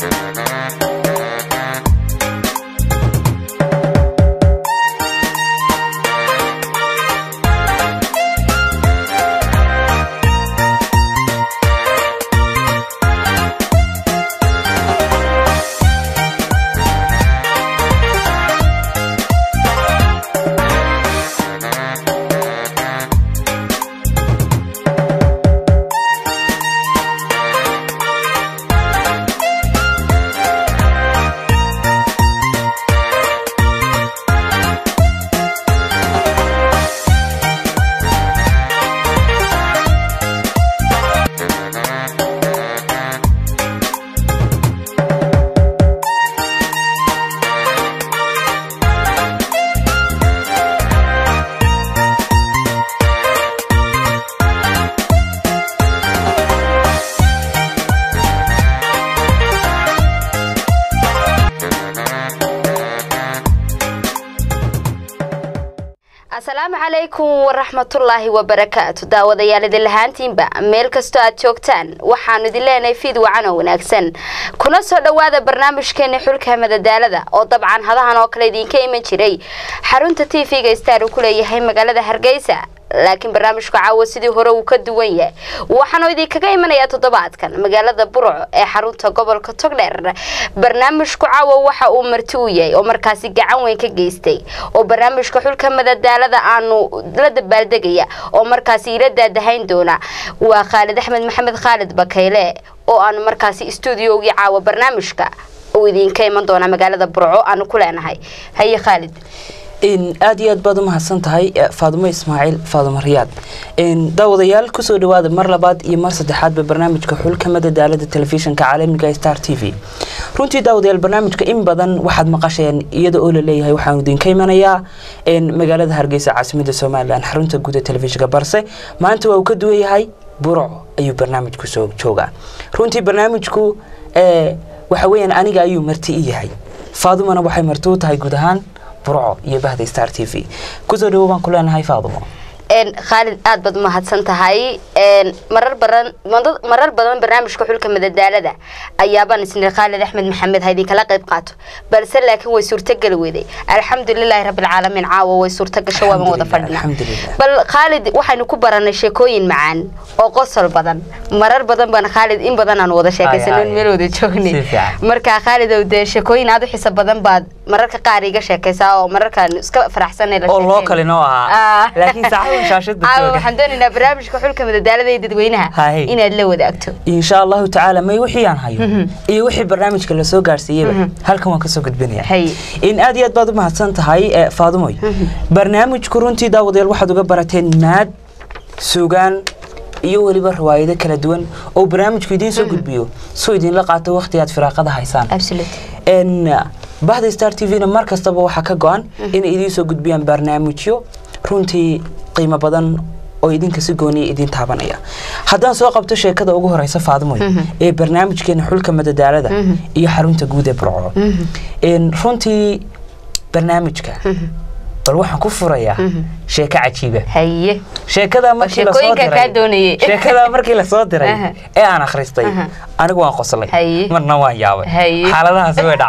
asalaamu calaykum waraxmatullaahi wabarakaatu daawadayaal idin lahaantiinba meel kastoo aad joogtaan waxaanu idin leenahay fiid wacan oo wanaagsan kuna soo dhowaada barnaamijkeena xulka madadaalada oo dabcan hadahan oo kale idinka iman jiray xarunta t v-ga star uu ku leeyahay magaalada hargeysa laakiin barnaamijku caawa sidii hore uu ka duwan yahay waxaanu idinkaga imanayaa toddobaadkan magaalada burco ee xarunta gobolka togdheer barnaamijku caawa waxa uu marti u yahay oo markaasi gacan weyn ka geystay oo barnaamijka xulka madadaalada aanu la dabaaldegaya oo markaasi ila daadahayn doona waa khaalid axmed maxamed khaalid bakayle oo aanu markaasi stuudiogii caawa barnaamijka uu idinka iman doona magaalada burco aanu ku leenahay haye khaalid aada iyo aad baad u mahadsan tahay faadumo ismaaciil faadumo riyaad daawadayaal kusoo dhawaada mar labaad iyo mar saddexaadba barnaamijka xulka madadaalada telefishinka caalamiga star t v runtii daawadayaal barnaamijka in badan waxaad maqasheen iyada oo laleeyahay waxaanu idinka imanayaa magaalada hargeysa caasimada somalilan xarunta guud ee telefishinka balse maanta waa uu ka duwan yahay burco ayuu barnaamijku soo joogaa runtii barnaamijku waxa weyaan aniga ayuu marti i yahay faadumana waxay marti u tahay guud ahaan burco iyo bahda star t v kusoo dhawo baan ku leenahay faadumo khaalid aad baad umahadsan tahay marar badan marar badan barnaamijka xulka madadaalada ayaabaan isnir khaalid axmed maxamed ha idinkala qayb qaato balse laakiin way suurtogeli weyday alxamdulilaahi rabbilcaalamiin caawa way suurtogasho waaban wada fadhina bal khaalid waxaynu ku baranay sheekooyin macaan oo qosol badan marar badan baan khaalid in badan aan wada sheekaysanon meel wada joognay marka khaalid dee sheekooyin aad u xiso badan baad mararka qaar iga sheekaysaa oo mararkaan iska faraxsanay oo loo kale noo ahaa laakiin waxaan doonaynaa barnaamijka xulka madadaalada ee dadweynaha inaad la wadaagto insha allahu tacaala may wixii aan hayo iyo wixii barnaamijka lasoo gaarsiiyeyba halkan waan kasoo gudbinaya in aad iyo aad baad u mahadsan tahay faadumoy barnaamijku runtii daawadayaal waxaad uga barateen maad sugaan iyo weliba riwaayado kala duwan oo barnaamijku idiin soo gudbiyo soo idinla qaato waqti aad firaaqada haysaan bahda star t v-na mar kastaba waxaa ka go-an inay idiin soo gudbiyaan barnaamijyo runtii qiimo badan oo idinka si gooniya idiin taabanaya haddaan soo qabto sheekada ugu horeysa faadimoy ee barnaamijkeena xulka madadaalada iyo xarunta guud ee burco runtii barnaamijka bal waxaan ku furayaa sheeko cajiiba sheekada markii lasoo diray sheekada markii lasoo diray ee aan akhristay anigu waan qoslay marna waan yaabay xaaladahaasi way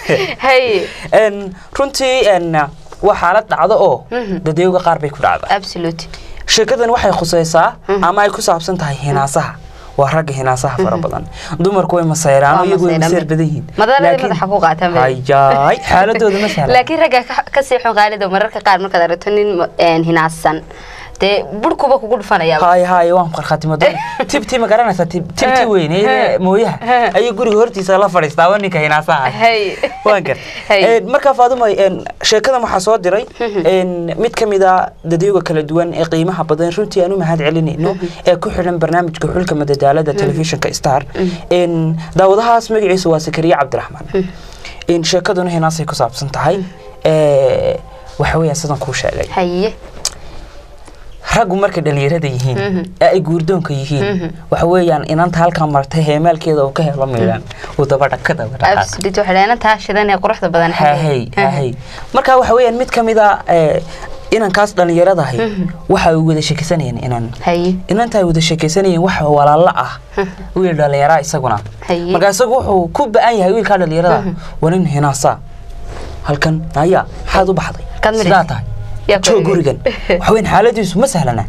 dhacaan runtii waa xaalad dhacdo oo dadayowga qaar bay ku dhacda sheekadan waxay khuseysaa ama ay ku saabsan tahay hinaasaha waa ragga hinaasaha fara badan dumarku way masayraan iyagu way maseer badan yihiin hayaay xaaladooda ma sahlan laakiin ragga ka sii xun qaalido mararka qaar markaad aragto nin hinaasan dee burkuba kugu dhufanaya haay haay waan qarkhatimo tibti ma garanaysaa tibti weyn mooyaha ayuu guriga hortiisa la fadhiistaa waa ninka hinaasaha waan gar markaa faaduma sheekadan waxaa soo diray mid ka mid a dadyoga kala duwan ee qiimaha badan runtii aan u mahad celinayno ee ku xidhan barnaamijka xulka madadaalada telefishinka star daawadahaas magaciisa waa sakariye cabdiraxmaan sheekaduna hinaasay ku saabsan tahay waxa weeyaan sidan kuu sheegay raggu markay dhalinyarada yihiin ee ay guurdoonka yihiin waxa weeyaan inanta halkaa martay heemaalkeeda uu ka helo miidhan uu dabadha ka dabadhahay marka waxa weeyaan mid ka mid a inankaas dhallinyarada ahay waxa ay wada sheekaysanayeen inan haye inanta ay wada sheekaysanayeen wax walaalo ah wiil dhallinyaraa isaguna Haye. marka isagu wuxuu ku ba-an yahay wiilkaa dhallinyarada waa nin hinaasaa halkan naya maxaad u baxday Kad midhaysa. sidaa tahay Yaa ku joog egay. gurigan waxweyn xaaladiisu ma sahlana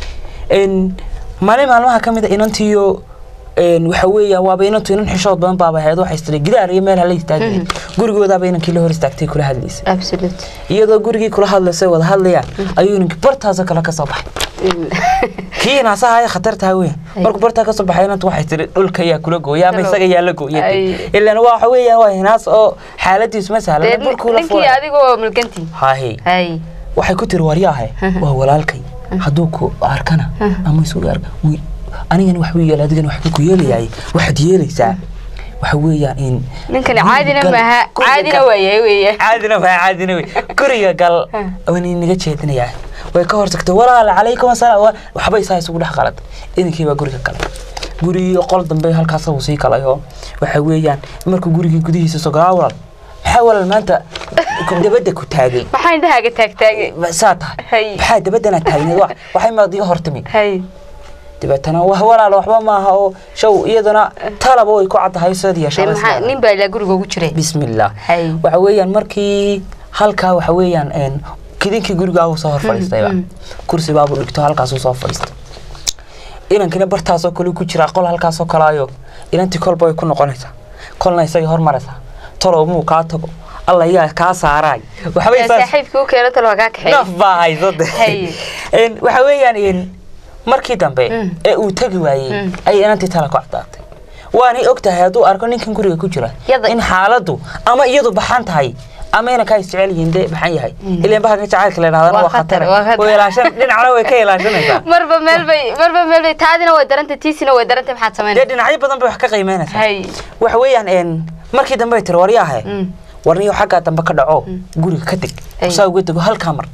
n maalin maalmaha ka mid a inantiyo n waxa weeya waaba inantu inan xishood badan baaba ahayd waxay istiri gidaar iyo meel hala istaageen gurigoodaaba inankii la hor istaagtay kula hadlaysa absolute iyadoo gurigii kula hadlaysay wada hadlayaan ayuu inankii bartaasoo kale ka soo baxay kii naasaha ee khatartaa weyn markuu bartaa kasoo baxay inanta waxay tiri dhulka yaa kula gooya ama isaga yaa la gooya Ay. ilan waxa weeyaan waa hinaas oo xaaladiisu ma dee sahlana burkuu la ninkii fuulay adigoo mulkantii hahe haye waxay ku tiri waryaahe waa walaalkay hadduu ku arkana ama isugu arka wi- anigana waxbuu yeela adigana waxbuu ku yeelayaay waxaad yeelaysaa waxa weeyaan in ninkani guriga caadina gal- maaha guriga caadina gal- waayahay weeye caadina waa caadina wey guriga gal waan inaga jeedinayaa way ka hortagtay walaal calaykum asalaam wa- waxbay saa isugu dhex qalad idinkii baa guriga galay gurigii qol dambe halkaas uu sii galay oo waxa weeyaan markuu gurigii gudihiisa sogalaa walaal maxaa walaal maanta ku- dabadda ku taagay maxaa indhahaaga taagtaagay Ma- saa tahay Hay. maxaa dabaddana taagneed wax waxay maad iga hortimi haye dabeetana wah walaal waxba maaha oo show iyaduna talaba way ku caddahay sidii dee yeeshaa maxaa nin baa ilaa guriga ugu jiray bismillah Hay. waxa weeyaan markii halkaa waxa weeyaan een kidinkii gurigaa uu soo hor fadhiistayba kursi baabuu dhigto halkaasuu soo fadhiistay inankina bartaasoo kale ku jiraa qol halkaasoo kalaayo inantii kolba way ku noqonaysaa kolna isagay hormaraysaa talow muu kaa tago alla yaa kaa saaraay waxbay Yaa saas saaxiibkii u keeno talo kaa kaxeey naf baa hayso de Hay. Een, waxa weeyaan een, markii dambe Mm. ee uu tegi waayey Mm. ay inantii tala ku cadaatay waanay og tahay hadduu arko ninkan guriga ku jira Yada- in xaaladdu ama iyadu baxan tahay ama inankaa isjecel yihiin dee baxan yahay ileen bahalka jacaylka la yidhahdana Waa waa khatar, khatar waa khatar. way ilaashan dhinacna way ka ilaashanaysaa marba meel bay marba meel bay taadina way darantay tiisina way darantay maxaad dee samaynaysaa dhinacyo badan bay wax ka qiimeynaysaa hay waxa weeyaan een, markii dambe ay tiri waryaahe Mm. warniyo xaggaa dambe ka dhaco guriga ka deg Ay. saa uga dego halkaa mar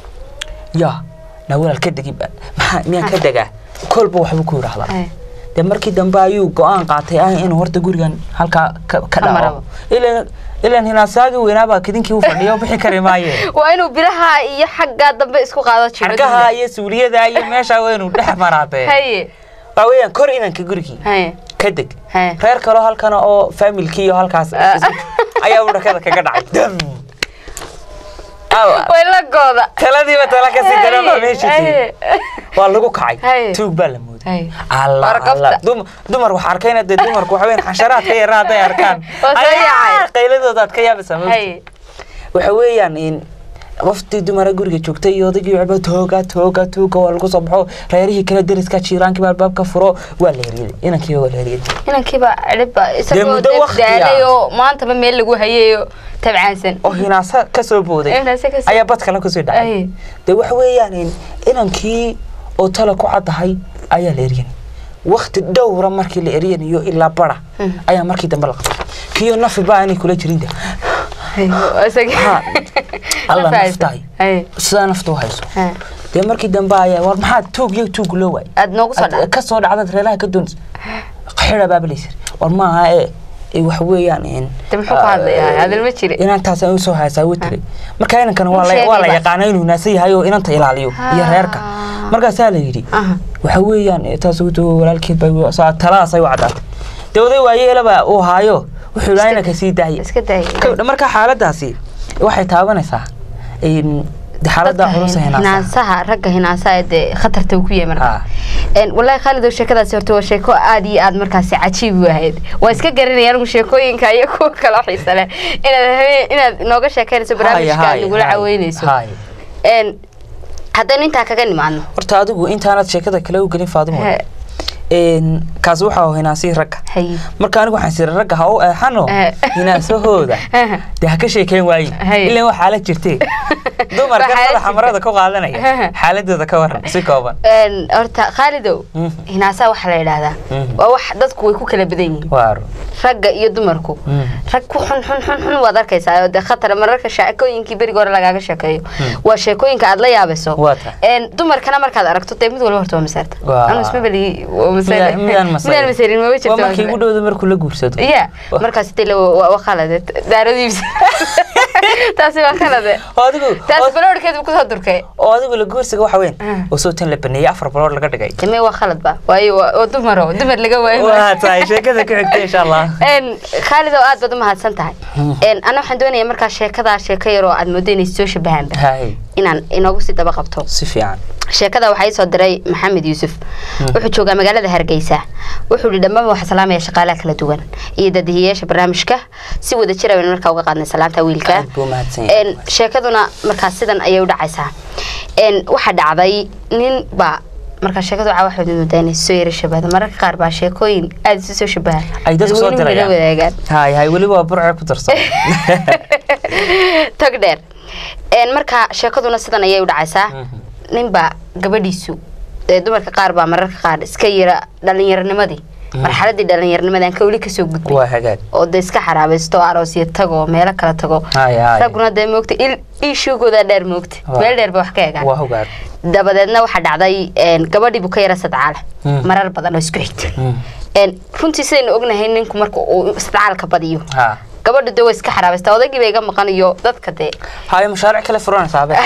yaa na walaal ka degi ba- maxaa miyaan ka degaa kolba waxbuu ku yidhaahdaa Ay. dee markii dambe ayuu go-aan qaatay ah inuu horta gurigan halkaa ka ka Ka dhaco marabo. ilan ilan hinaasaagii weynaabaa kidinkii u fadhiya bixi kari maaye waa inuu bilaha iyo xaggaa dambe isku qaado jiro xarkaha iyo suuliyada iyo meeshaa waa inuu dhex maraatee haye waa weeyaan kor inanka gurigii haye ka deg haye reer kaloo halkana oo faamilkii iyo halkaas ayaa u dhakada kaga dhacay dam Alla, way la gooda taladiiba tala kasii daran baa meesha tiri Haye. waa lagu kacay Haye. tuug baa la mooday Haye. alla Warqabta. alla Dum- dumar wax arkayna dee dumarku waxa weeyaan xasharaad ka yarna hadday arkaan Waa soo Ayaa, yaacay. qayladooda aad ka yaabaysaa ma ogtid? haye waxa weeyaan in qoftii dumara guriga joogtay iyo odaygii waxba tooga tooga tooga waa lagu soo baxo reerihii kale deriska jiiraankii baa albaabka furo waa la heriyay inankii waa la heriyay inankiiba cidhibba isagoo muddo dee waqti ah. daalay oo maantaba meel lagu hayayo tabcaansan oo hinaasa ka soo booday Hinaasa ka soo- ayaa bad kale kusii dhacay Ay. dee waxa weeyaan in inankii oo tala ku caddahay ayaa la eryan wakti dhowra markii la eryanayo ilaa bara ayaa markii dambe la qabtay kiyo nafi baa aanay kula jirin de Ha. alla naftahay sidaa nafta u hayso dee markii dambe ayaa war maxaa tuug iyo tuug loo waay aad noogu soo dhacday ka soo dhacdad reeraha ka doonaysa xira baabalaysir war maaha ee ee waxa weeyaan in de muxuu ku hadlayaa hadal ma jire inantaas aan usoo haysaa wuu tiri marka inankana waa la sheegay waa la ba. yaqaana inuu naasan yahay oo inanta ilaaliyo iyo reerka markaasaa la yidhi Aha. waxa weeyaan eh, taas ugu walaalkeed bay saa taladaas ay u caddaatay dee oday waayeelaba uu haayo wuxuu ilaa inanka sii daayay iska daayay Ka- marka xaaladaasi waxay taabanaysaa in de xaalada culus ee hinaasaha. hinaasaha ragga hinaasaha ee dee khatarta uu ku yahay marka Ha. Een, wallaahi khaalidow sheekadaasi horta waa sheeko aad iyo aad markaasi cajiib u ahayd waa iska garanaya anigu sheekooyinka iyo kuwa kale oo xiisa leh inaad habeen- inaad nooga sheekeynayso barnaamijka aad Haye, nagula haye, caweynayso haye. Een, haddaynu intaa kaga nimaadno horta adigu intaanad sheekada kale u gelin faadimo He. een kaas waxa uu hinaasii ragga haye marka anigu waxaan siri ragga ha u eexano Eh. hinaasahooda dee ha ka sheekeyn waayin Hay. ilaan waa xaalad jirtee dumarka Waa xaalad madaxa marada ku qaadanaya jirta. xaaladooda ka waran si kooban Een, horta khaalidow Mhm. hinaasaha waxaa la yidhaahdaa Mhm. waa wax dadku way ku kala badan yihiin waaro ragga iyo dumarku Mhm. rag ku xun xun xun xun waad arkaysaa oo dee khatar mararka sheekooyinkii beriga hore lagaaga sheekeeyo waa sheekooyinka aad la yaabayso Waa tahay. Een, dumarkana markaad aragto dee mid walba horta waa masaarta Waa. anu isma beli waa quusane Miyaan masayn? midaan masayn ma waa jirto markii ugu dhowda markuu la guursado ya markaas dee waa khalade daaradiibsa taasi waa khalade oo adigu taasi baloorkeed buu kusoo durkay oo adigu la guursiga waxa weyn Ah. oo soo tan la baneeyay afar balood laga dhigay dame waa khalad ba waayo waa waa dumaro dumar laga waayo waa tahay sheekada ku xigta insha allah n khaalid oo aad baad u mahadsan tahay n ana waxaan doonayaa markaa sheekadaa sheeko yar oo aad moodo inay soo shabahaanba hay inaan inoogu sii daba qabto si fiican sheekada waxaa ii soo diray maxamed yuusuf wuxuu joogaa magaalada hargeysa wuxuu yihi dhammaan waxaa salaamaya shaqaalaha kala duwan iyo dadihiyayaasha barnaamijka si wada jira baynu markaa uga qaadnay salaanta wiilka aad buu mahadsan yahay n sheekaduna markaas sidan ayay u dhacaysaa n waxaa dhacday nin baa markaa sheekadu waxaa waxaad moodaa inay soo yara shabahda mararka qaar baa sheekooyin aada isu soo shabaha ay dadku soo dadweynuhu la dirayaan wadaagaan hay hay weliba waa burce ku darsan tag dheer n markaa sheekaduna sidan ayay u dhacaysaa ninbaa gabadhiisu ee dumarka qaar baa mararka qaar iska yara dhallinyaronimadii marxaladii dhallinyaronimadii aan ka weli kasoo gudbay waa hagaag oo de iska xaraabaysto oo aroosyo tago meelo kala tago hay hay ragguna dee moogta il iishuugooda dheer moogta Waa. meel dheer ba wax ka egaan waa hogaag dabadeedna waxaa dhacday n gabadhii buu ka yara sadcaale Mm. marar badan oo isku xigta Mm. n runtii sidaynu ognahay ninku marka uu sadcaalka badiyo ha gabadha de way iska xaraabaysta odaygii ba iga maqanayo dadka dee hay mashaaric kale furanaysaa be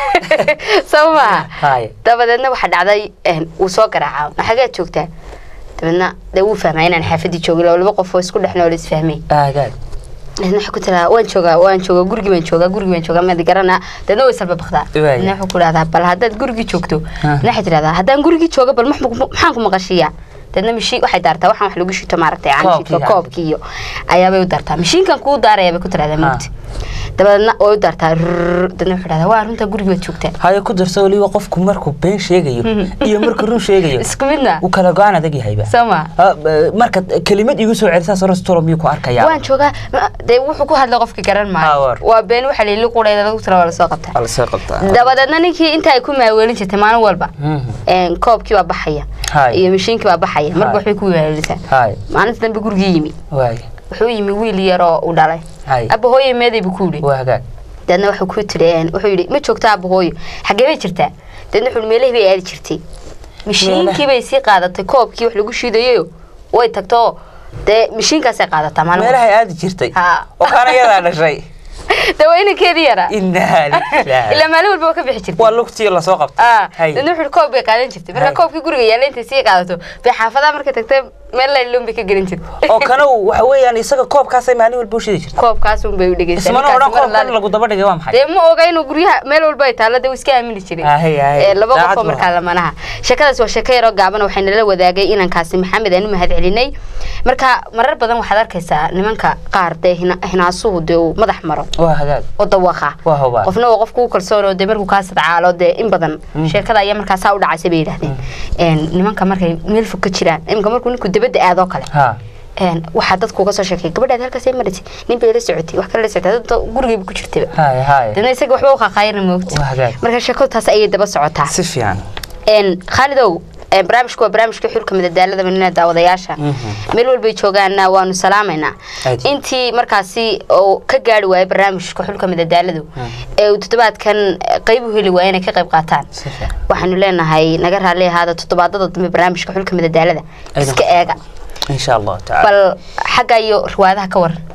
soo maha hay dabadeedna waxaa dhacday een, wuu soo garaaca xageed joogtaa dabeedna dee wuu fahmaa inaan xaafadii joogin oo laba qof oo isku dhex nool isfahmay hagaag dabeedna waxay ku tiraa waan joogaa waan joogaa gurigii baan joogaa gurigii baan joogaa maad garanaa dabeedna way salba bakdaa Waaya. dabeedna wuxuu ku dhahdaa bal haddaad gurigii joogto Ah. dabeedna waxay tidhahdaa haddaan gurigii jooga bal max- maxaan ku maqashiiyaa dabeedna mishiin waxay daartaa waxaan wax lagu shito maaragtay Koobkii, canshiidka yani. koobkii iyo ayaabay u daartaa mishiinkan kuu daaraya bay ku tidhahdaa mugti dabadeedna way u daartaa rrrr, dabeedna wuxuu dhahdaa waa runtaa gurigii baad joogtaa haye ku darso weliba qofku markuu been sheegayo iyo markuu run sheegayo isku midna uu kala go-aan adag yahayba soo maa Ha, b- marka kelimad igu soo celisaa sorostolo miyuu ku arkaya waan joogaa ma- dee wuxuu ku hadlay qofka garan Ha, maayo war. waa been waxa lili qureeda lagu tira waa lasoo qabtaa lasoo qabtaa dabadeedna ninkii inta ay ku maaweelin jirtay maalin walba Mhm. een, koobkii baa baxaya Hay. iyo mishiinkii baa baxaya marba Hay. waxbay ku maaweelisaa hay maalinta dambe gurigii yimi waay wuxuu yimi wiil yar oo u dhalay hay abba hooye meeday buu ku yidhi waa hagaag dabeedna wuxuu ku tiri een, wuxuu yidhi ma joogtaa abba hooyo xaggee bay jirtaa dabeedna wuxuu yidhi meelahii bay aadi jirtay mishiinkii bay sii qaadatay koobkii wax lagu shiidayo way tagto dee mishiinkaasay qaadataa maalin walba. meelahay aadi jirtay Ha. oo kaana yadaa dhashay dee waa inankeedii yaraa inaa ilaa lilah maalin walba waa ka bixi jirtay waa lugtii lasoo qabtay ah hay dadna wuxuu koob bay qaadan jirtay marka Hay. koobkii guriga yaalla intay sii qaadato bay xaafadaha markay tagtay meel layloon bay ka gelin jirtay oo kana uu waxa weeyaan isaga koobkaasay maalin walba u shidi jirtay koobkaas un bay u dhegeysaa ismana ninkaas odhan mar koobkan laale. lagu daba dhigay waa maxay dee ma oga inuu guryaha meel walba ay taalla dee wuu iska aamini jiray Ahay, ahay. Ee, laba qof Daacad oo buu markaa lamanaha sheekadaas waa sheeko yaroo gaaban waxay nala wadaagay inankaasi maxamed aan u mahad celinay marka marar badan waxaad arkaysaa nimanka qaar dee hina- hinaasuhu dee uu madax maro waa hagaag oo dawaqa waa hubaa qofna waa qofku u kalsoon oo dee markuu kaa sadcaalo dee in badan sheekada ayaa markaa saa u dhacaysay bay yidhahdeen Een, nimanka markay meel fog ka jiraan iminka markuu ninku dabadda aadoo kale ha Een, waxaa dadku uga soo sheekay gabadhaad halkaasay marisay nin bay la socotay wax kale la socotay dadda gurigayba ku jirtaba hay hay dadna isaga waxba u qaqaayana moogta waa hagaag marka sheekadu taas ayay daba socotaa si fiican Een, khaalidow een, barnaamijku waa barnaamijka xulka midadaalada manina daawadayaasha Mhm. meel walbay joogaana waanu salaamaynaa Aad. intii markaasi oo ka gaari waayay barnaamijka xulka midadaaladu ee uu toddobaadkan eh, qayb u heli waaya inay ka qayb qaataan si fiican waxaanu leenahay naga raalli ahaada toddobaadada dambe barnaamijka xulka midadaalada Aydan. iska eega insha allahu tacaala bal xagga iyo riwaayadaha ka waran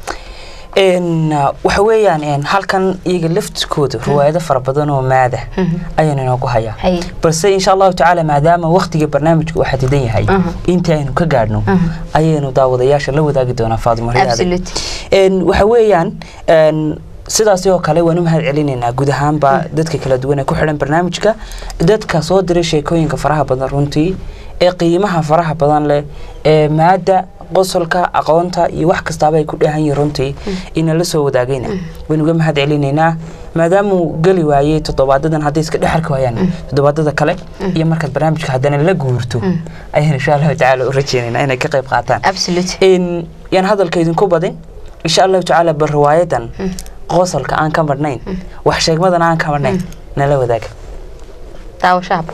n waxa weeyaan n halkan iyaga laftikooda riwaayado fara badan oo maada ayaan inoogu hayaa Hay. balse insha allahu tacaala maadaama waktiga barnaamijka uu xadidan yahay Aha. inta aynu ka gaadhno ayaynu daawadayaasha la wadaagi doonaa faadimo riyaade Absolute. n waxa weeyaan n sidaas oo kale waan u mahad celinaynaa guud ahaanba dadka kala duwan ee ku xidhan barnaamijka dadka soo diray sheekooyinka faraha badan runtii ee qiimaha faraha badan leh ee maada qosolka aqoonta iyo wax kastaaba ay ku dheehan yihiin runtii ina la soo wadaagayna waynu uga mahad celinaynaa maadaamuu geli waayey toddobaadadan hadday iska dhexarki waayaan toddobaadada kale iyo markaad barnaamijka haddana la guurto ayaan insha allahu tacaala u rajeynaynaa inay ka qayb qaataan absolute in yaan hadalka idinku badin insha allahu tacaala bal riwaayadan qosolka aan ka marnayn wax sheegmadan aan ka marnayn nala wadaaga daawashahaba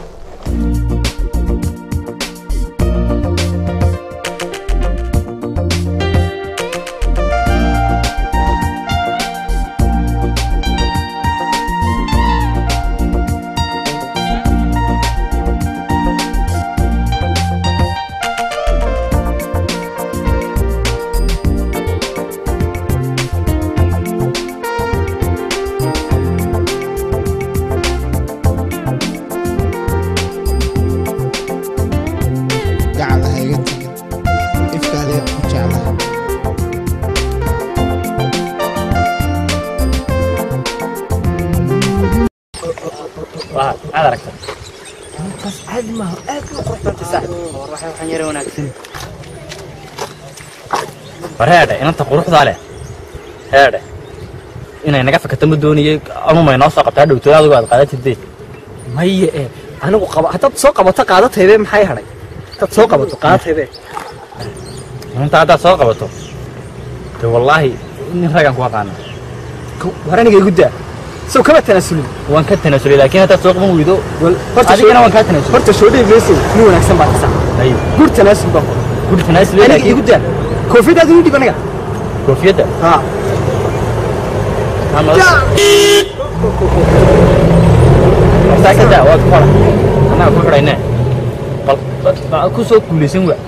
waxaan yara wanaagsan war heedhe inanta quruxdaa leh heedhe inay naga fakato ma doonayay amuma inoo soo qabtaa dhowtooda adigu aad qaadatidee maye ee anigu qaba haddaad soo qabato qaadataybe maxay hadhay haddaad soo qabato qaadataybe inanta haddaad soo qabato de wallaahi nin ragaan ku aqaana war aniga igu daa sow kama tanaasulin waan ka tanaasulay laakiin haddaad soo qaban weydo adigana waan kaa tanaasulay horta shoodhay meesow nin wanaagsan baa kasaa ay gur tanaasul baa guri tanaasulay aniga laakiin igu daa koofiyadaada igu dhib aniga koofiyadda haa hortaa ka daa waad ku qora annaga ku xidhayne bal bal ku soo guulaysan waa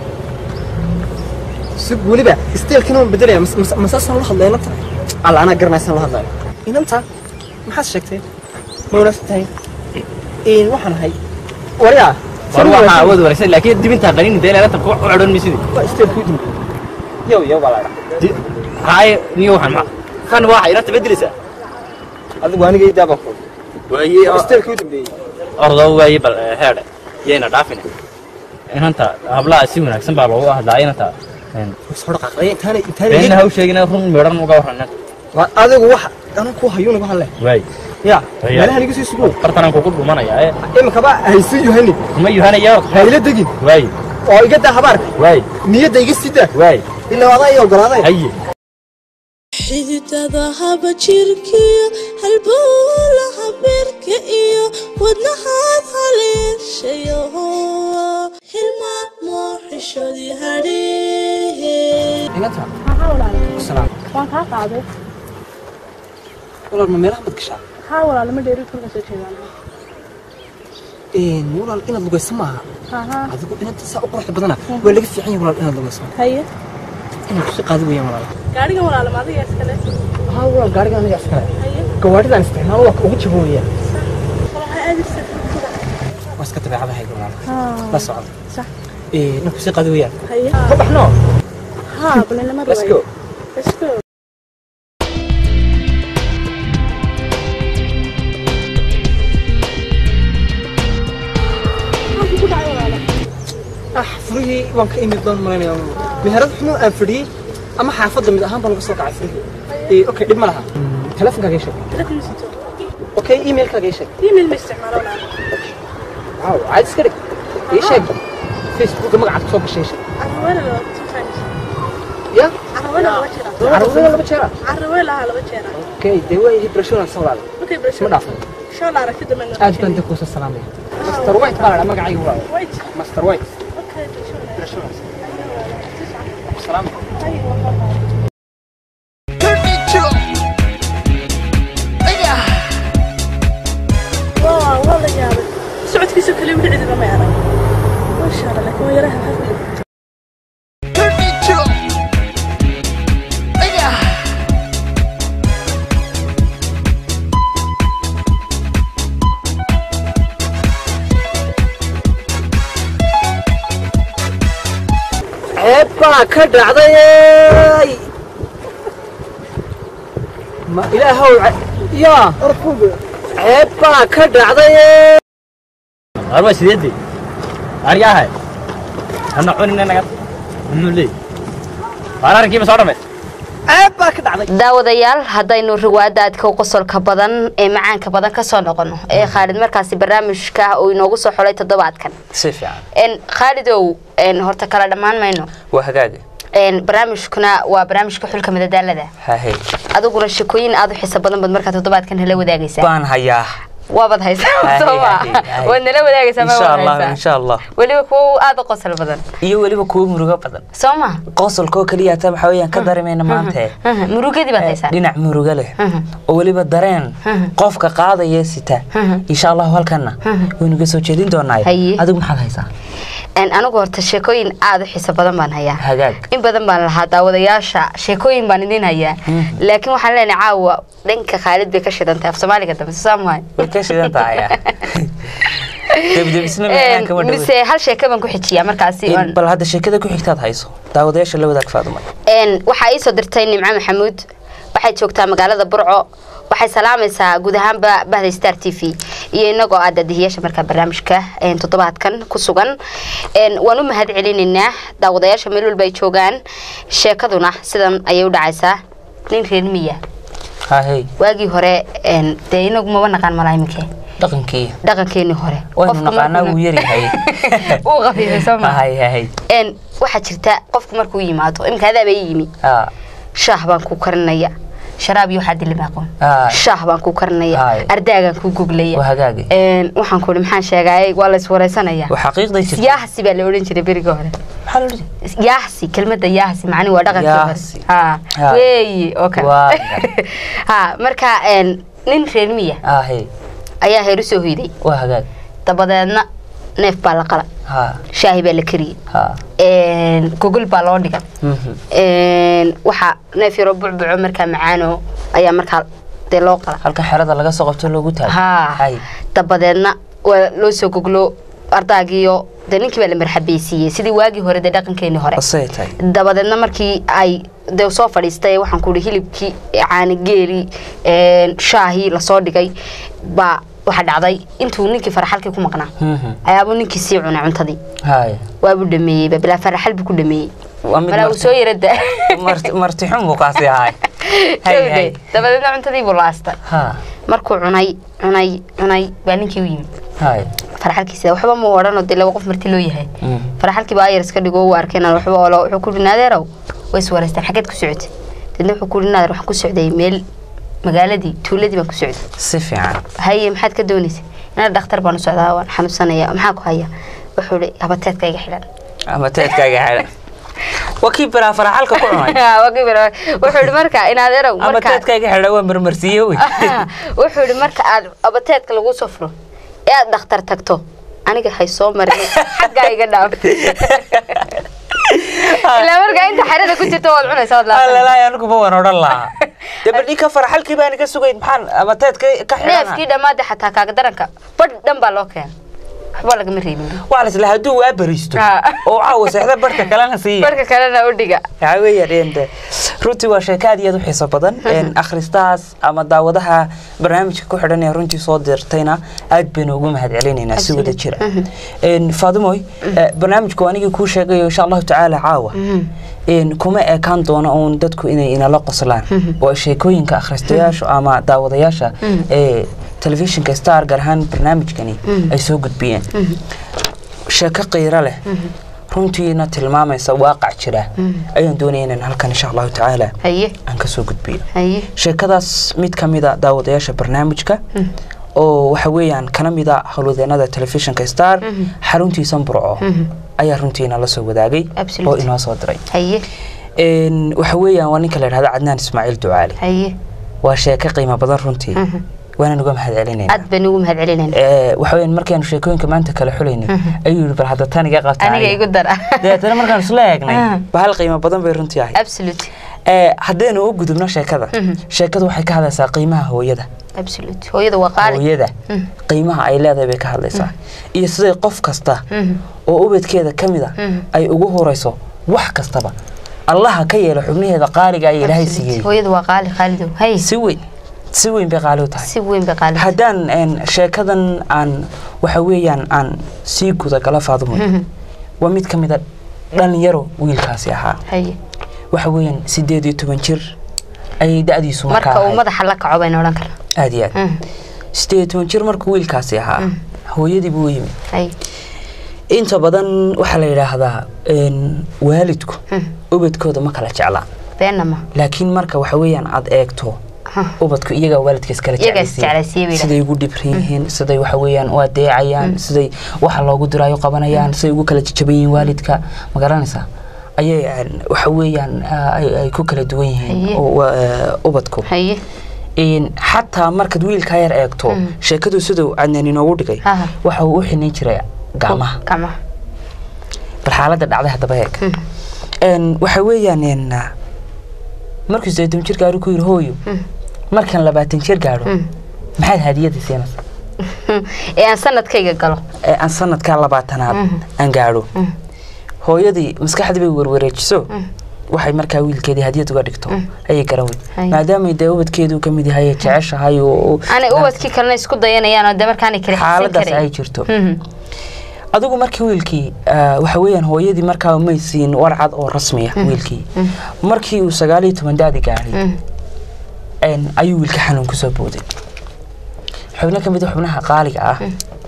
si weliba isteelkina waan bedelaya masaasaan la hadlaya inanta alla anaa garanaysaan la hadlaya inanta maxaad sheegtay ma wanaagsan tahay een waxaan ahay waryaa war waxaa awood wanaagsan laakiin dibintaa qanin dee leelatan ku xidhan maysidii waa isteelkii dhimay yow yow baa laadha haye niyo waxaan ma kan waxa inanta bedelaysaa adigu aniga ii daabaa ku waaye isteelkii u dambeeyey ordoo waaye bal heedhe yayna dhaafine inanta hablaha si wanaagsan baa loogu hadlaa inanta soo dhaqaaqday intaanay beenna intaanay ha u sheegina run meedhan uga warran inanta waa adigu waxa anan ku hayuun igu hadle waay ya Haya. meelahan igu sii sugo bartanaan kugu dhumanaya ee imikaba haysi yohani kuma yuhanaya hayla degin waay oo iga daa habaarka waay niyadda iga sii daa waay ilaa adaa ii ogolaaday haye xididada haba jirkiyo halbowla habeerka iyo wadnahaad haleeshayo hilmaamo xishoodii hadheehe inanta Haa walaal, salaam waan kaa qaaday. walaal ma meelaha mad gashaa Haa walaal, ma dheeri kulka soo jeedaan. een walaal inaad lugayso maaha Haa haa. adigu inanta saa u quruxda badana waa laga fiican yahay walaal inaad lugayso Haye. inaad kusi qaadi weeyaan walaal Gaarigan walaal ma adiga iskale. haa walaal gaariga aniga iskale Haye. gawaadhidaan isticmaalo waa ka ugu jabo weeyaan Waxay aadaysaa kulka. waa iska dabeecadahayga walaal Haa. la socda Sax. ee inaad kusi qaadi weeyaan Haye. ka baxno Haa, bal lama let's rawayo. go Let's go. Maxaa kugu dhacay walaal? ah furihii waan ka imid baan malaynaya meherad xumo aan fadhiyey ama xaafadda mid ahaan baan laga soo kacay furihii ee okay dhib ma laha telefonkaaga ii sheeg Telefoon sito. okay emailkaaga ii sheeg Email ma isticmaalo walaal. waaw caad iska dhig ii sheeg facebooka magacaad kusoo gashay ii sheeg Carraweel laba sometimes. ya Carraweel laba jeera. carruurada laba jeera Carraweel laba jeera. okay dee waa ihi barashoonaan soo walaal Okay, isma bro. dhaafay Show la aragtida ma aad baan dee kuusa salaamaya master white baa la dhaa magacayga walaal Wait. master white Okay, show la. barashoonaan salaam waa waa la yaabay socodkiisa kale wixii cidina ma arag masha allah laakiin waa yaraha hafi ceeb baa ka dhacday ma ilaahow ce- yaa ceeb baa ka dhacday arba sideedii aryahay ana cunina naga muxuu leey waar arrinkiiba soo dhamay ceeb baa ka dhacday daawadayaal haddaynu riwaadaadka qosolka badan ee macaanka badan kasoo noqono ee khaalid markaasi barnaamijka uu inoogu soo xulay toddobaadkan si fiican En, khaalidow en, horta kala dhammaan mayno waa hagaaga En, barnaamijkuna waa barnaamijka xulka madadaalada hahe adiguna sheekooyin aad u xiiso badan baad markaa toddobaadkan hala wadaagaysaa baan hayaa waabaad haysaa Haye, soo ma haye, haye. waad nala wadaagaysaa ma insha waad allah haysaa insha allah weliba kuwa aad u qosol badan iyo weliba kuwo murugo badan soo ma qosolkoo keliya taa waxaa weeyaan ka dareemayna maanta Mhm, murugadii baad haysaa dhinac murugo leh Mhm. oo weliba dareen Mhm. qofka qaadaya sita Mhm. insha allahu halkana waynuga soo jeedin doonaa Haye. adigu maxaad haysaa En, anigu horta sheekooyin aad u xiiso badan baan hayaa hagaag in badan baan lahaa daawadayaasha sheekooyin baan idin hayaa laakiin waxaan leenahay caawa dhanka khaalid bay ka shidantahay af soomaaliga dambe soo saamahay way ka shidan tahay debdebisna macaan kama dhowe mise hal sheeke baan ku xijiyaa markaasi oon- bal hadda sheekada ku xigtaad hayso daawadayaasha la wadaag faaduma En, waxaa ii soo dirtay nimco maxamuud waxay joogtaa magaalada burco waxay salaamaysaa guud ahaanba bahda star t v iyo inagoo ah daadihiyaasha markaa barnaamijka een, toddobaadkan ku sugan Een, waan u mahad celinaynaa daawadayaasha meel walba ay joogaan sheekaduna sidan ayay u dhacaysaa nin reer miya hahey waagii hore een, dee inagu maba naqaan malaa iminkee dhaqankii dhaqankeenii hore waynu Qofku naqaanaa markuu- wuu yaryahay wuu qafiifay soo ma hahey hahey een waxaa jirta qofku markuu yimaado imika adaaba ii yimi Ah, shaah baan ku karinaya sharaab iyo waxaa dilima aqoon Ah. shaah baan ku karinaya Haay. ardaagaan ku goglaya waa hagaagi een waxaan ku ihi maxaan sheegayay waa la iswareysanaya waa xaqiiqday jirta yaahsi baa la odhan jiray beriga hore maxaa la odhan yaahsi kelmadda yaahsi macni waa dhaqankii hore Yaahsi. ha Ha. weeyi oo kale Waa. ha marka een nin reer miya ahey ayaa heer u soo hoyday waa hagaag dabadeedna neef baa la qala ha shaahi baa la kariyey ha een gogol baa loo dhigay mhm. een waxa neef yaroo bucbuco markaa macaano ayaa markaa dee loo qala halka xerada laga soo qabto loogu taago haa hay dabadeedna waa loo soo goglo ardaagiyo dee ninkii baa la marxabeysiiyey sidii waagii hore dee dhaqankeenii hore asay tahay dabadeedna markii ay dee soo fadhiistay waxaan ku ihi hilibkii caanigeeli shaahii lasoo dhigay baa waxa dhacday intuu ninkii faraxalkii ku maqnaa Mhm. ayaabuu ninkii sii cunay cuntadii hay waabuu dhameeyey bilaa faraxal buu ku dhameeyey waa mid malaa uu marti- soo yarada marti marti xun buu kaasi ahay hay hay dabadeedna cuntadii buu laastay ha markuu cunay cunay cunay baa ninkii u yimid hay faraxalkiisa waxba ma odhanoo dee laba qof marti loo yahay Mm. faraxalkii baa ayar iska dhigo u arkeen aan waxba olo wuxuu ku yidhi naadeerow way is wareysteen xageed ku socotay deedna wuxuu ku yidhi naadeer waxaan ku socday meel magaaladii tuuladii baan ku socday si fiican haye maxaad ka doonaysa inaa dhakhtar baan u socdaa waan xanuunsanaya maxaa ku haya wuxuu ihi habateedka iga xidhan ama teedkaaga xidhan waa kii biraa faraxalka ku cunay Waa kii bira- wuxuu ihi marka inaadeerow ama marka teedkaaga xidhan waa marmarsiiye wey wuxuu ihi marka aad abateedka lagu soo furo ee aad dhakhtar tagto aniga hay soo marin xaggaa iga dhaaf ilaa markaa inta xerada ku jirta waad cunaysa waad laafan alalaay aniguba waan odhan lahaa dee bal ninka faraxalkii baan iga sugayn maxaan ama teedka ka xidhana neefkii dhammaada xataa kaaga daranka badh dhan baa loo keena waxba lagama reebin waa la isla hadduu waa bariisto Ah. oo caawa seexda barka kalena siiya barka kalena u dhiga waxaa weeyaan de runtii waa sheeko aad iyo aad u xiiso badan Een, akhristahaas ama daawadaha barnaamijka ku xidhan ee runtii soo dirtayna aad baynu ugu mahad celinaynaa si wada jira Een, faadimoy eh, barnaamijku anigii kuu sheegayo insha allahu tacaala caawa Een, kuma ekaan doono uun dadku inay inala qoslaan oo sheekooyinka akhristayaashu ama daawadayaasha ee telefishinka star gaar ahaan barnaamijkani ay soo gudbiyeen sheeko qiiro leh runtiina tilmaamaysa waaqac jira ayaan doonaya inaan halkan insha allahu tacaala haye aan kasoo gudbiyo haye sheekadaas mid ka mid a daawadayaasha barnaamijka oo waxa weeyaan kana mid a howlwadeenada telefishinka star xaruntiisa burco ayaa runtiina la soo wadaagay Absolute. oo inoo soo diray haye Een, waxa weeyaan waa ninka la yidhahda cadnaan ismaaciil ducaali haye waa sheeko qiimo badan runtii waanaan uga mahad celinayna aad baan ugu mahad celinayna waxa weeyaan markaanu sheekooyinka maanta kala xulaynin ayuu yidhi bal hadda tan iga qabta aniga aniga. igu dar dabeetana markaan isla eegnay Ah. bahal qiimo badan bay runtii ahayd absolute Ee, haddaynu u gudubno sheekada sheekadu waxay ka hadlaysaa qiimaha hooyada absolute hooyada waa qaali hooyada qiimaha ay leedahay bay ka hadlaysaa iyo siday qof kasta oo ubadkeeda ka mid a ay ugu horeyso wax kastaba allaha ka yeelo xubnaheeda qaaliga ay ilaahay Absolute. siiyey hooyada waa qaali qaalidow haye si weyn si weyn bay qaali u tahay si weyn bay qaali haddaan een, sheekadan aan waxa weeyaan aan sii gudagalo faadumo waa mid ka mid a dhalinyaro wiilkaasi ahaa haye waxa weeyaan sideed iyo toban jir ayay da-diisu markaa marka uu ahayd. madaxa la kaco baynu odhan karnaa aad iyo aad sideed iyo toban jir markuu wiilkaasi ahaa hooyadii buu u yimid haye inta badan waxaa la yidhaahdaa een, waalidku ubadkooda ma kala jeclaa beenna ma laakiin marka waxa weeyaan aad eegto ubadku iyagaa waalidka iskala Iyagaa is jeclaysiiya. jeclaysiiya bay siday ugu dhibran yihiin siday waxa weeyaan u adeecayaan siday waxa loogu diraayo qabanayaan siday ugu kala jajaban yihiin waalidka ma garanaysaa ayay een, waxa weeyaan ah, ay ay ku kala duwan yihiin Haye. oo, waa, eh, ubadku haye Een, xataa markaad wiilkaa yar eegto sheekadu siduu cadnaan inoogu dhigay Aha. waxa uu u xinin jiray gacmaha gacmaha bal xaaladda dhacday haddaba eeg Een, waxa weeyaan een, ah, markuu sideetan jir gaaro ku yiri hooyo markaan labaatan jir gaadho maxaad hadiyada siinaysa ee aan sanadkayga galo ee aan sanadkaa labaatanaad aan gaadho hooyadii maskaxdii bay werwareejiso waxay markaa wiilkeedii hadiyad uga dhigto ayay garawey Hay. maadaamay dee ubadkeedu ka mid yahay jeceshahay oo aanay ubadkii kalena isku dayanayaan oo de markaanay kala xisan xaaladaas ay karayn jirto Mhm. adigu markii wiilkii ah, waxa weeyaan hooyadii markaa may siin warcad oo rasmiya wiilkii markii uu sagaal iyo toban daadi gaadhay Mm. een, ayuu wiilka xanuun kusoo booday xubno ka mid a xubnaha qaaliga ah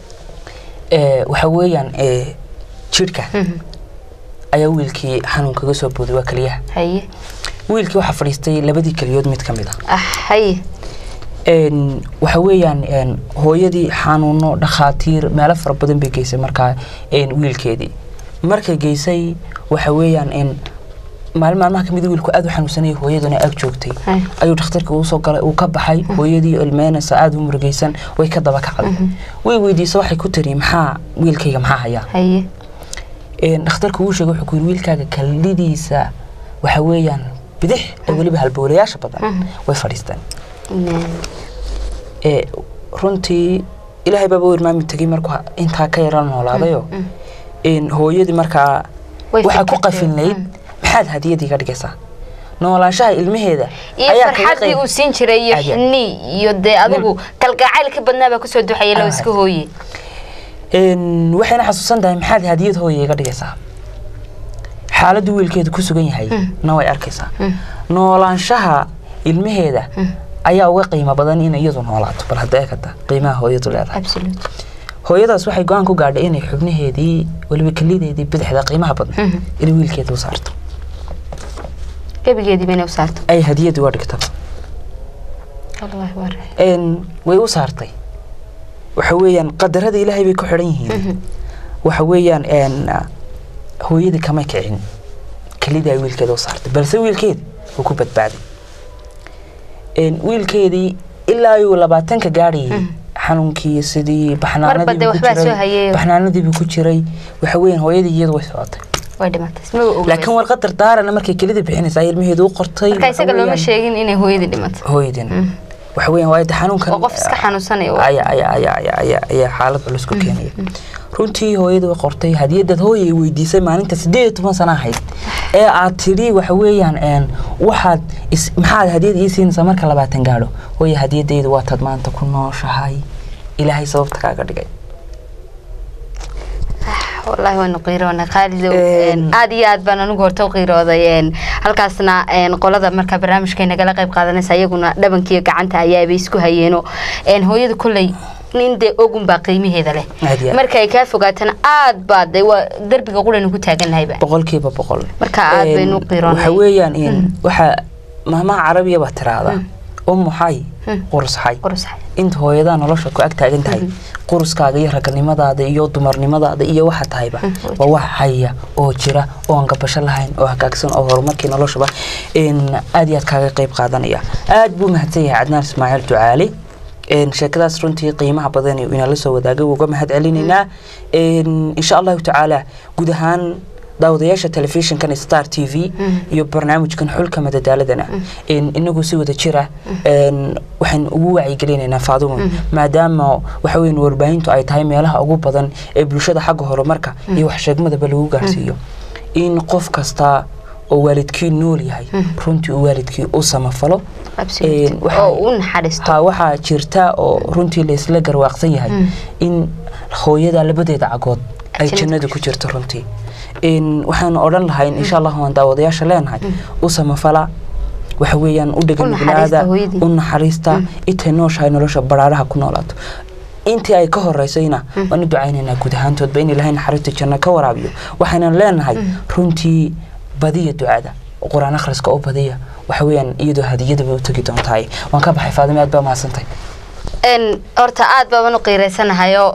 ee, waxa weeyaan ee, jidhka ayaa wiilkii xanuun kaga soo booday waa keliyaha haye wiilkii waxaa fadhiistay labadii keliyood mid ka mid ah ah haye een, waxa weeyaan een, hooyadii xanuuno dhakhaatiir meelo fara badan bay geysay markaa een, wiilkeedii markay geysay waxa weeyaan een, maalin maalmaha kamid wiilku aad u xanuunsanayay hooyaduna ag joogtay Hay. ayuu dhakhtarka uu soo galay uu ka baxay hooyadii ilmeynaysa aad u murugaysan way ka daba kacday way weydiisa waxay ku tiri maxaa wiilkayga maxaa hayaa haye een, dhakhtarku uu sheegay wuxuu ku yiri wiilkaaga kallidiisa waxa weeyaan bidix ee weliba halbowlayaasha badan way fadhiistaan Inaa- ee runtii ilaahay baaba u irmaami tegay markuu intaa ka yara noolaadayo een, hooyadii markaa Way waxaa ku fikirtay. qafilnayd Mm. maxaad hadiyad iga dhigaysaa noolaanshaha ilmaheeda iyo ayaa kaga farxaddii qayb- uu siin jiray iyo Aad iyo- xini iyo dee adigu kalgacaylka badnaa baa kusoo duxaya loo Aad. iska hooye Een, waxayna xasuusan tahay maxaad hadiyad hooya iga dhigaysaa xaaladdu wiilkeeda ku sugan yahay na way arkaysaa noolaanshaha ilmaheeda ayaa uga qiimo badan in iyadu noolaato bal hadda eegata qiimaha hooyadu leedahay absolute hooyadaas waxay go-aan ku gaadhay inay xubnaheedii weliba kelideedii bidixda qiimaha badan inay wiilkeeda u saarto gebigeedii bayna u saarto ay hadiyad uga dhigto wallahi waa raax een, way u saartay waxa weeyaan qadarada ilaahay bay ku xidhan yihiin waxa weeyaan een, ah, hooyadii kamay kicin kelida ay wiilkeeda u saartay balse wiilkeedi wuu ku badbaaday een, wiilkeedii ilaa ayuu labaatanka gaadhayay xanuunkii sidii Marba dee baxnaanadiibuu ku waxbaa soo jiray hayeeyo. baxnaanadiibuu ku jiray waxa weeyaan hooyadii iyadu way socotay way dhimatay isma ogeyn laakiin warqad dardaarana markay kelida bixinaysaa ilmaheedu u qortay marka waxa isaga looma weeyaan- sheegin inay hooyadii dhimatay hooyadina waxa weeyaan waa xanuunkan oo qof iska xanuunsanaya oo- ayaa ayaa ayaa ayaa ayaa ayaa xaalad culus ku keenaya runtii hooyada way qortay hadiyadad hooya ay weydiisay maalinta sideed iyo toban sana ahayd ee aad tidhi waxa weeyaan een waxaad is- maxaad hadiyad ii siinaysaa marka labaatan gaadho hooya hadiyadaydu waa tad maanta ku nooshahay ilaahay sababta kaaga dhigay wallaahi waanu qiiroonay khaalidow Een. een, aad iyo aad baan anigu horta u qiirooday een, halkaasna een, qolada marka barnaamijka nagala qayb qaadanaysa iyaguna dhabankiiyo gacanta ayaabay isku hayeeno een, hooyada kolley nin dee ogun baa qiimaheeda leh Aad iyo aad. marka ay kaa fogaatana aad baa de waa derbiga quraynu ku taaganahayba boqolkiiba boqol Marka aad Een, baynu u qiiroonay. waxa weeyaan in waxa maamaha carabiya baa tiraahdaa ummu xay qurus xay qursax inta hooyadaa nolosha ku ag taagan tahay quruskaaga iyo raganimadaada iyo dumarnimadaada iyo waxa tahayba waa wax haya oo jira oo aan gabasho lahayn oo hagaagsan oo horumarkii noloshaba in aad iyo aad kaaga qayb qaadanaya aad buu mahadsan yahay cadnaan ismaaciil ducaali een sheekadaas runtii qiimaha badan iyo inaan la soo wadaagay uga mahad celinaynaa een insha allahu tacaala guud ahaan daawadayaasha telefishinkan star t v iyo barnaamijkan xulka madadaaladana een inagu si wada jira een waxaan ugu wacyigelinaynaa faadumo maadaama waxa weyn warbaahintu ay tahay meelaha ugu badan ee bulshada xagga horumarka iyo wax sheegmadaba lagu gaarsiiyo in qof kasta oo waalidkii nool yahay runtii uu waalidkii u samafalo absolute Een, waxaa- oo u naxariisto ha waxaa jirta oo runtii laysla garwaaqsan yahay in hooyada labadeeda cagood ay Jannada jannada ku ku jirto runtii Een, waxaan odhan lahayn insha allah waan daawadayaasha leenahay u samafala waxa weeyaan u dhegan U naxariista nuglaada hooyadii. u naxariista intay nooshahay nolosha baraaraha ku noolaato intii ay ka horeysayna waan u ducaynaynaa guud ahaantoodba in ilaahay naxariista janno ka waraabiyo waxaynan leenahay runtii badiya ducada qur-aan akhriska oo badiya waxa weeyaan iyadoo hadiyadaba u tegi doontahay waan ka baxay faadime aad baa mahadsantahay een horta aad baaban u qiireysanahayo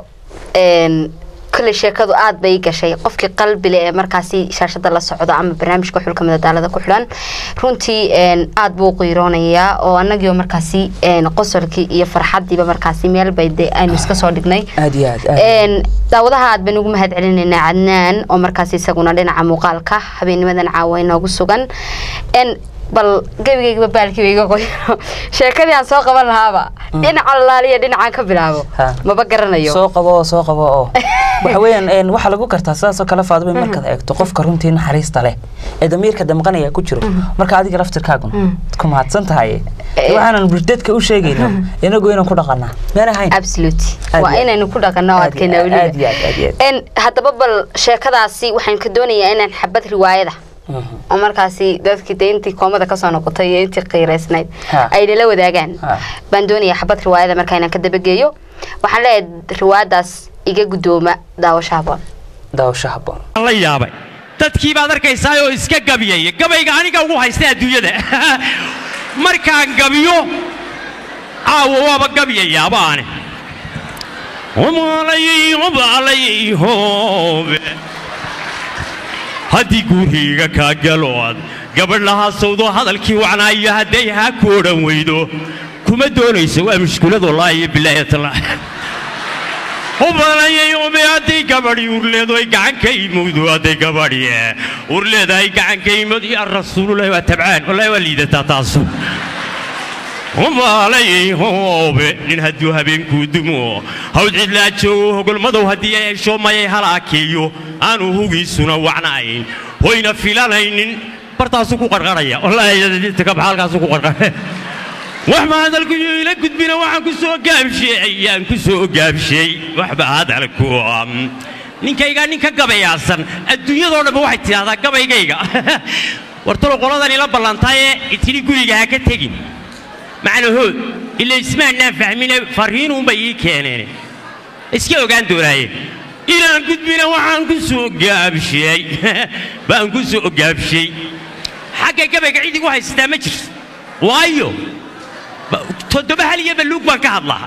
een kule sheekadu aad bay ii gashay qofkii qalbile ee markaasi shaashada la socda ama barnaamijka xulka madadaalada ku xidhan runtii een aad buu u qiiroonayaa oo anagii oo markaasi een qosolkii iyo farxadiiba markaasi meel bay de aynu iska soo dhignay aad iyo aad aad een daawadaha aad baan ugu mahad celinaynaa cadnaan oo markaas isaguna dhinaca muuqaalka habeenimadan caawa inoogu sugan een bal gebigaygaba baalkiiba iga qoyno sheekadii aan soo qaban lahaaba dhinaca laaliya dhinacaan ka bilaabo Ha. maba garanayo soo qabo oo soo qabo oo waxa weeyaan een, waxaa lagu kartaa sidaasoo kale faadimo markaad eegto qofka runtii naxariista leh ee damiirka damqanaya ku jiro marka adiga laftirkaaguna ku mahadsan tahay Eh. waxaanan bulshadka u sheegayno inagu inaan ku dhaqanaa meen ahayn absolute Aad waa iyo- inaynu ku dhaqanno oo aad iyo- adkayna aad iyo aad- aad iyo aad. En haddaba bal sheekadaasi waxaan ka doonayaa inaan xabad riwaayada Mhm. oo markaasi dadkii dee intii koomada kasoo noqotay iyo intii qiiraysnayd Ha. ay nala wadaagaan Ha. baan doonayaa xabad riwaayada markaa inaan ka dabageeyo waxaan leeyahay riwaayadaas iga guddooma daawasho haboon daawasho habboon la yaabay dadkii baad arkaysaa oo iska gabiyaya gabayga aniga ugu haysta adduunyada markaan gabiyo caawa waaba gabiyayaaba ane umaalayay umaalayay hoobe haddii guuriyga kaa galood gabadh lahaa sawdo hadalkii wacnaayo hadday haa ku odhan weydo kuma doonayso waa mushkulad wallaahi iyo bilaahi tallah ubalayay ube hadday gabadhi urleedo ay gacanka imowdo hadday gabadhi urleeda ay gacanka imod ya rasuululahi waa tabcaan wallahi waa liidataa taasu ubalayay hoobe nin hadduu habeenkuu dumo hawd cidlaa joogo hogolmadow haddii ay hesho mayay halaakeeyo aanu hugiisuna wacnayn hoyna filanaynin bartaasuu ku qarqaraya wallaahi kabxa halkaasuu ku qarqaraya wax ma hadalku ila gudbina waxaan ku soo gaabshay ayaan ku soo gaabshay waxba hadalku um, ninkayga ninka gabayaasan adduunyadoo dhanba waxay tidhahdaa gabaygayga wartalo qoladan ila ballantaye itidhi guriga ha ka tegin macnahood ila ismaannaan fahmine farriinuunbay ii keeneen iska ogaan doonaaye inaan gudbina waxaan ku soo gaabshay baan ku soo gaabshay xagga gabayga cid igu haysataa ma jirto waayo ba- toddoba hal iyo baluug baan ka hadlaa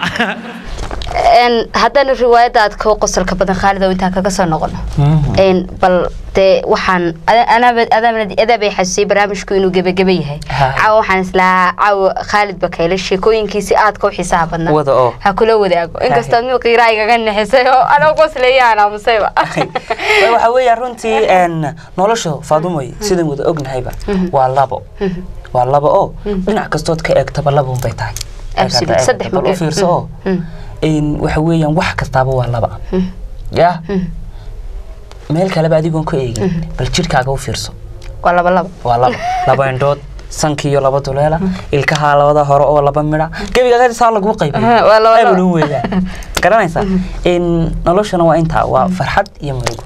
En haddana riwaayadda aad ka qosolka badan khaalid oo intaan kaga soo noqono En bal dee waxaan adaabay xasusiyey barnaamijku inuu gebageba yahay Ha. caawa waxaan islahaa caawa khaalid bakayle sheekooyinkiisi aadka u xiisaha badnaa Wada oo. ha kula wadaago inkastoo mid qiiraa igaga nixisay oo anoo qosleeya aan aamusayba waxa weeyaan runtii een, nolosha faadumoy sidaan wada ognahayba waa labo waa labo oo dhinac kastood ka eegtaba labuun bay tahay Absolute, Eegata, saddex eegata, bal mag- u fiirso oo Mm. een, waxa weeyaan wax kastaaba waa laba ya meel kaleba adigoon ka eegin bal jidhkaaga u fiirso waa laba laba waa laba laba indhood sankiiyo laba duleela ilkahaa labada hore oo laba midha gebiga saa laguu Aha, waa laba laba. qaybiyu weeyaan garanaysaa in noloshana waa intaa waa farxad iyo murugo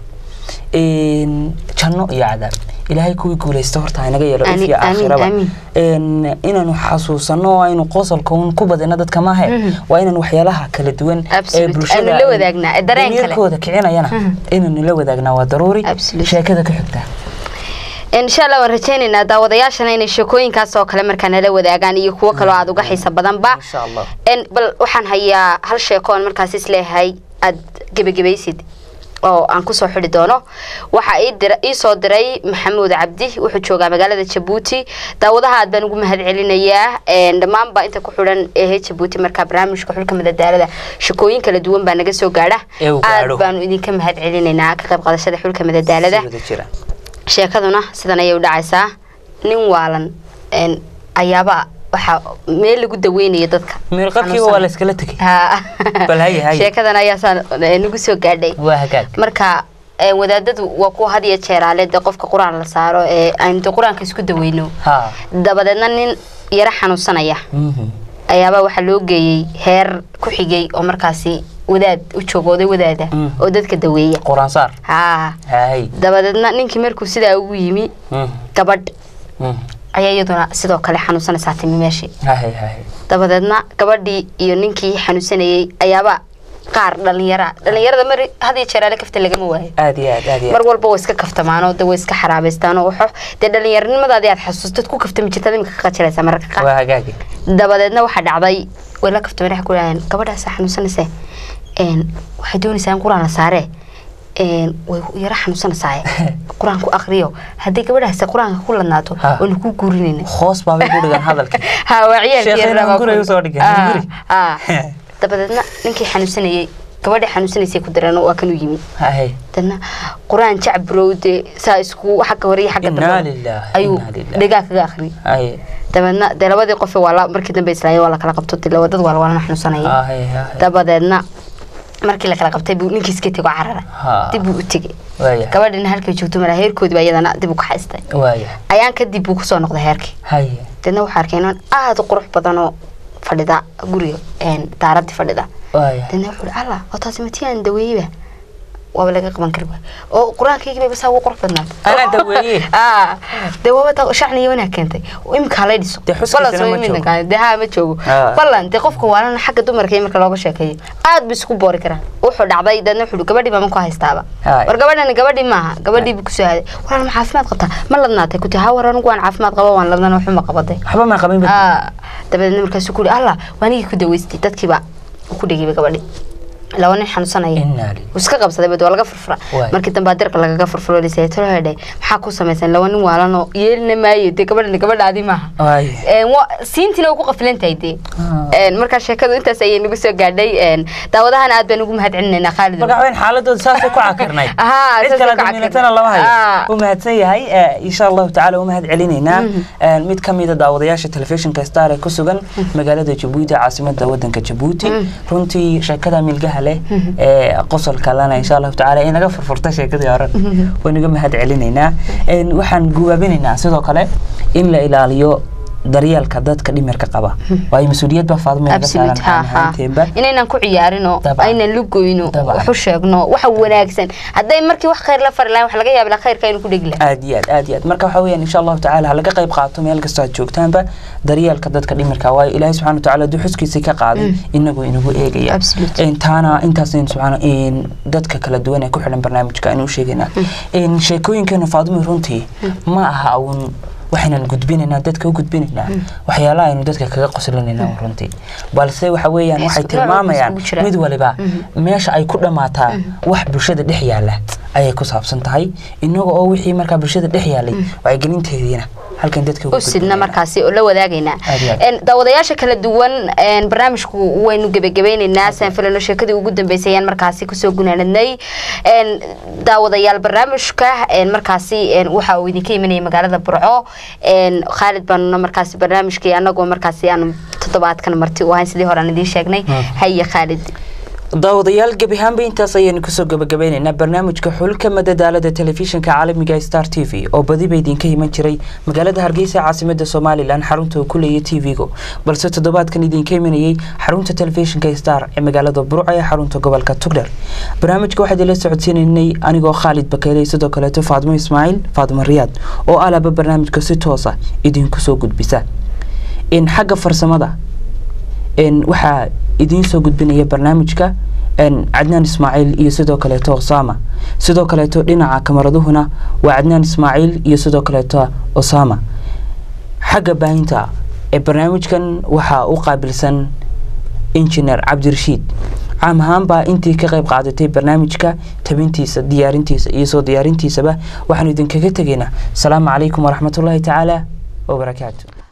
in janno iyo cadaab ilaahay kuwii guulaysta horta inaga yeelo Amiin, ifya amiin, aakhiraba amiin. in inaanu xasuusano oo aynu qosolka un ku badino dadka maahe waa inaan waxyaalaha kala duwan ee Absolute, bulshada aanu la wadaagnaa, ee dareen kale. damiirkooda kicinayana inaanu la wadaagnaa waa daruuri Absolute. sheekada ka xigtaa insha allah waan rajaynaynaa daawadayaashana inay sheekooyinkaas oo kale markaa nala wadaagaan iyo kuwo kaloo aad uga xiisa badanba Insha Allah. En, bal waxaan hayaa hal sheeko oon markaas isleeyahay aad gebagabaysid oo aan kusoo xidhi doono waxaa ii dira- ii soo diray maxamuud cabdi wuxuu joogaa magaalada jabuuti daawadaha aad baan ugu mahad celinayaa En, dhammaanba inta ku xidhan ehe jabuuti markaa barnaamijka xulka madadaalada shekooyin kala duwan baa naga soo gaadha Ee uu aad gaadho. baanu idinka mahad celinaynaa ka qayb qaadashada xulka madadaalada Si wada jira sheekaduna sidan ayay u dhacaysaa nin waalan een, ayaaba waxaa meel lagu daweynayo dadka miirqabkiiba waa la iskala tegay Ha. Bal haya, haya. sheekadan ayaa saan eh, nagu soo gaadhay waa hagaag marka eh, wadaadadu waa kuwa had iyo jeeraale dee qofka qur-aan la saaro ee aynu dee qur-aanka isku daweyno ha dabadeedna nin yaro xanuunsanaya mhm. ayaabaa waxaa loo geeyey heer ku xigay oo markaasi wadaad u joogooday wadaada Mm. oo dadka daweeya quraan saar ha hay dabadeedna ninkii markuu sidaa ugu yimi Mhm. gabadh Mhm. ayaa iyaduna sidoo kale xanuunsanaysaa timi meeshii hay hay dabadeedna gabadhii iyo ninkii xanuunsanayey ayaaba qaar dhalinyara dhalinyarada mar had iyo jeer ale kafta lagama waayo aad iyo aad aad iyo mar aad walba way iska kaftamaanoo de way iska xaraabaystaanoo waxo dee dhalinyaranimadaadii aad xasuustad ku kaftami jirtaad imika ka qajilaysaa mararka qaar waa hagaagi dabadeedna waxaa dhacday way la kaftameen waxay ku dhaaheen gabadhaasa xanuunsanaysa een waxay doonaysaa in qur-aan la saaree een way yara xanuunsanaysaa qur-aan ku akriyo haddii gabadhaasi qur-aanka ku ladnaato Ha. waynu kuu guurinayna hoos baabay ku dhigan hadalkii ha waa ciyaalkii Sheekheena yarabaa guriga ku- usoo dhigay, Ah, guri. ah. dabadeedna ninkii xanuunsanayey gabadha xanuunsanaysay ku dareen waa kanuu yimi haye dana qur-aan jacburow dee saa isku xagga hore iyo xagga Innaa dambe lillaah, ayuu innaa lillaah. dhegaa kaga akhriyay haye dabeedna dee labadii qofe waa la markii dambe islaayeen waa la kala qabto dee dad waa lawalana xanuunsanaya haye haye dabadeedna markii la kala qabtay buu ninkii iska tego carara Ha. dib buu u tegey waaya gabadhina halkay joogto mara heerkoodii baa iyadana dib u kaxaystay waaya ayaan kadib buu kusoo noqday heerkii haye deedna waxaa arkay inaan aada u qurux badan oo fadhida guriga een, daaradii fadhida waaya deedna wuxuu ihi allah oo taasi matiyaan daweeyeba waaba laga qaban kari waay oo qur-aankaygii bay saa ugu qurux badnaad Anaa daweeye? aa dee waaba taa shacniga wanaag keentay imika halay dhiso Dee xuskiisana Ballan soo ma imidna joogo. kaan- dee haa ma joogo Ah. ballan dee qofka waalana xagga dumarka iyo marka looga sheekeeyo aad bu isku boori karaa wuxuu dhacday deedna wuxuu ihi, gabadhii baa manku haystaaba Haay. war gabadhani gabadhii maaha gabadhii buu kusoo haday walaal ma caafimaad qabtaa ma ladnaatay kuti haa war anigu waan caafimaad qaba waan ladnana waxuma qabaday waxba ma qabin ba Ah, dabadeedna markaasuu ku yihi allah waanigii ku daweystay dadkiiba uu ku dhegayba gabadhi laba nin xanuunsanaya innaa lillaah wuu iska qabsaday bad waa laga furfura Waay. markii dambe dirqa lagaga furfuro lisay tolo hedhe maxaa ku samaysan laba nin waalanoo yeelina maayo dee gabadhani gabadhaadii maaha waaya Een, wa- siintiina way ku qafilan tahay dee Een, markaa sheekadu intaas ayay nagu soo gaadhay Een, daawadahana aad baan ugu mahad celinaynaa khaalid marka waxweyn xaaladooda saasay ku cakirnayd Ahaa, cid saasay kale ku damiinatana lama Ah. hayo u mahadsan yahay eh, insha allahu tacaala u mahad celinaynaa Eh, mid ka mida daawadayaasha telefishinka star ee ku sugan magaalada jabuuti caasimada wadanka jabuuti runtii sheekada milgaha leh ee qosolka lana insha allahu tacaala inaga furfurta sheekadii hore waynaga mahad celinaynaa En, waxaan guwaabinaynaa sidoo kale in la ilaaliyo daryeelka dadka dhimirka qaba waayo mas-uuliyad baa faadmo inaga saaran absolute ha ha ahaanteenba inaynan ku ciyaarino Dabcan. aynan lugoyno Dabcan. wax u sheegno waxa wanaagsan hadday markii wax khayr la fari lahayn wax laga yaabi lahaa khayrka inuu ku dhegi lahaa aad iyo aad aad iyo aad marka waxaa weeyaan insha allahu tacaala ha laga qayb qaato meel kastoo aad joogtaanba daryeelka dadka dhimirka waayo ilaahay subxana watacaala hadduu xuskiisa ka qaaday inagu inagu eegaya Absolutely. En, taana intaas aynu subxaana en, dadka kala duwan ee ku xidhan barnaamijka aynu u sheegaynaa En, sheekooyinkeena faadumi runtii ma aha uun waxaynan gudbinaynaa dadka u gudbinaynaa waxyaalaha aynu dadka kaga qoslinaynaa uun runtii balse waxa weeyaan waxay Isku- nooc tilmaamayaan iskugu jira. mid waliba meesha ay ku dhammaataa wax bulshada dhex yaala ayay ku saabsan tahay inaga oo wixii markaa bulshada dhex yaalay wacyigelinteediina halkan dadka ugu u sidna gudbinaynaa. markaasi oo la wadaagaynaa Aad iyo aad. Een, daawadayaasha kala duwan een, barnaamijku waynu gebagabeynaynaa saan filano sheekadii ugu dambeysay ayaan markaasi kusoo gunaanadnay Een, daawadayaal barnaamijka een, markaasi een, waxa uu idinka imanaya magaalada burco Een, khaalid baanuna markaasi barnaamijkii anagoo markaasi aan toddobaadkan marti u ahayn sidii hore aan idiin sheegnay haye khaalid daawadayaal gebi ahaanba intaas ayaynu kusoo gabagabeynaynaa barnaamijka xulka madadaalada telefishinka caalamiga star t v oo badiba idinka iman jiray magaalada hargeysa ee caasimada somalilan xarunta uu ku leeya t v-gu balse toddobaadkan idinka imanayay xarunta telefishinka star ee magaalada burco ee xarunta gobolka tugdher barnaamijka waxaa idinla socodsiinaynay anigoo khaalid bakeeley sidoo kaleeto faadmo ismaaciil faadmo riyaad oo alaba barnaamijka si toosa idinku soo gudbisa in xagga farsamada n waxaa idiin soo gudbinaya barnaamijka n cadnaan ismaaciil iyo sidoo kaleeto osama sidoo kaleeto dhinaca kamaraduhuna waa cadnaan ismaaciil iyo sidoo kaleeto osama xagga baahinta ee barnaamijkan waxaa u qaabilsan injineer cabdirashiid caam ahaanbaa intii ka qayb qaadatay barnaamijka tabintiisa diyaarintiisa iyo soo diyaarintiisaba waxaanu idinkaga tegaynaa asalaamu calaykum waraxmatullaahi tacaala wabarakaatu